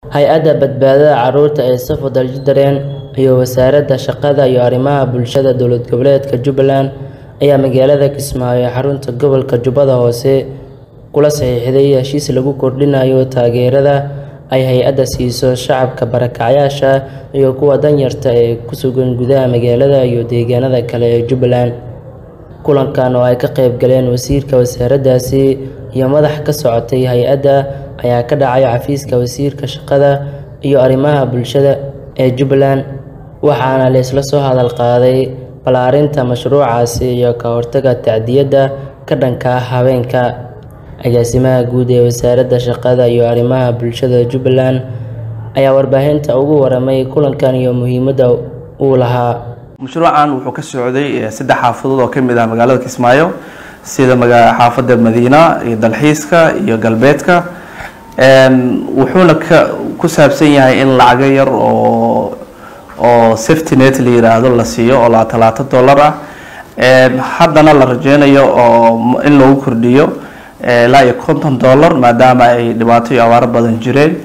Hay-adda Badbaadada Carruurta ee Safo Dareen iyo Wasaaradda Shaqada iyo Arrimaha Bulshada Dowlad Goboleedka Jubbaland ayaa magaalada Kismaayo ee xarunta gobolka Jubbada Hoose kula saxiixday heshiis lagu kordhinayo taageerada ay hay'addu siiso shacabka barakacayaasha iyo kuwa danyarta ah ee ku sugan gudaha magaalada iyo deegaanada kale ee Jubbaland. Kulankan oo ay ka qayb galeen wasiirka wasaaraddaasi iyo madax ka socotay hay'adda ayaa ka dhacay xafiiska Wasiirka Shaqada iyo Arrimaha Bulshada ee Jubbaland, waxaana la isla soo hadal qaaday ballaarinta mashruucaasi iyo ka hortagga tacdiyada ka dhanka ah haweenka. Agaasimaha Guud ee Wasaaradda Shaqada iyo Arrimaha Bulshada Jubbaland ayaa warbaahinta uga warramay kulankan iyo muhiimadda uu lahaa. mashruucan wuxuu ka socday saddex xaafadood oo ka mid ah magaalada Kismaayo sida maga xaafadda Madiina iyo dalxiiska iyo galbeedka wuxuuna ku saabsan yahay in lacago yar oo oo safety net la yiraahdo la siiyo oo labaatan labaatan dollar ah haddana la rajeynayo oo in lagu kordhiyo ilaa iyo konton dollar maadaama ay dhibaato iyo abaaro badan jireen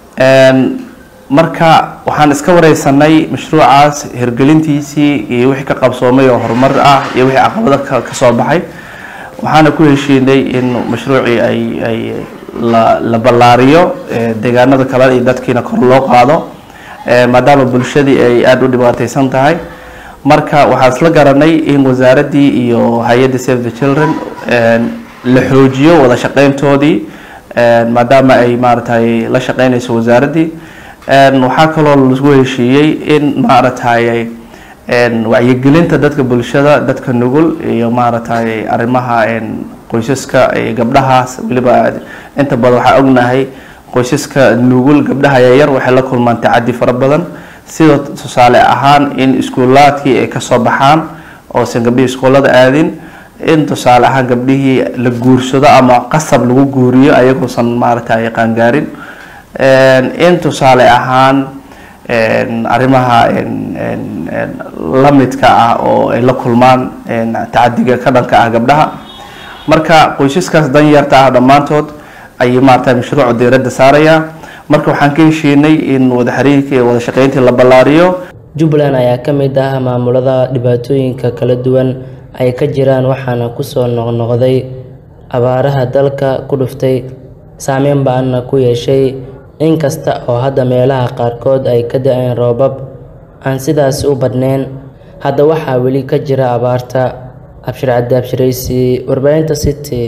marka waxaan iska wareysanay mashruucaas hirgelintiisii iyo wixii ka qabsoomay oo horumar ah iyo wixii caqabado ka soo baxay waxaana ku heshiinay in mashruucii ay ay la la ballaariyo deegaanada kale iyo dadkiina kor loo qaado maadaama bulshadii ay aada u dhibaateysan tahay marka waxaan isla garanay in wasaaraddii iyo hay-adda save the children la xoojiyo wada shaqeyntoodii maadaama ay maaragtay la shaqeynayso wasaaraddii waxaa kaloo lagu heshiiyey in maaragtay wacyigelinta dadka bulshada dadka nugul iyo maaragtay arrimaha qoysaska gabdhahaas weliba inta badan waxaa ognahay qoysaska nugul gabdhaha yaryar waxay la kulmaan tacadi fara badan sida tusaale ahaan in iskuulaadkii ay kasoo baxaan oosan gabdhihii iskuullada aadin in tusaale ahaan gabdhihii la guursado ama qasab lagu guuriyo ayagoosan maaragtay qaangaarin in tusaale ahaan arrimaha lamidka ah oo ay la kulmaan tacadiga ka dhanka ah gabdhaha marka qoysaskaas danyarta ah dhammaantood ayay maaragtay mashruuca diiradda saaraya marka waxaan ka heshiinay in wada xiriirka iyo wada shaqeyntii la ballaariyo Jubbaland ayaa ka mid ah maamulada dhibaatooyinka kala duwan ay ka jiraan waxaana kusoo noqnoqday abaaraha dalka ku dhuftay saameyn ba'anna ku yeeshay inkasta oo hadda meelaha qaarkood ay ka da'een roobab aan sidaas u badnayn hadda waxaa weli ka jira abaarta abshir cabdi abshiraysi warbaahinta city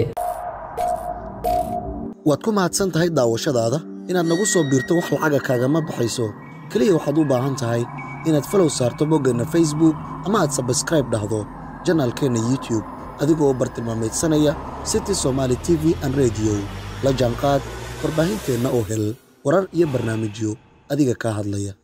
waad ku mahadsan tahay daawashadaada inaad nagu soo biirto wax lacaga kaagama baxayso keliya waxaad u baahan tahay inaad falow saarto boggeenna facebook ama aad sabskraib dhahdo janaalkeenna youtube adigoo bartilmaamaydsanaya city somaali t v an rediyo la jaanqaad warbaahinteenna oo hel warar iyo barnaamijyo adiga kaa hadlaya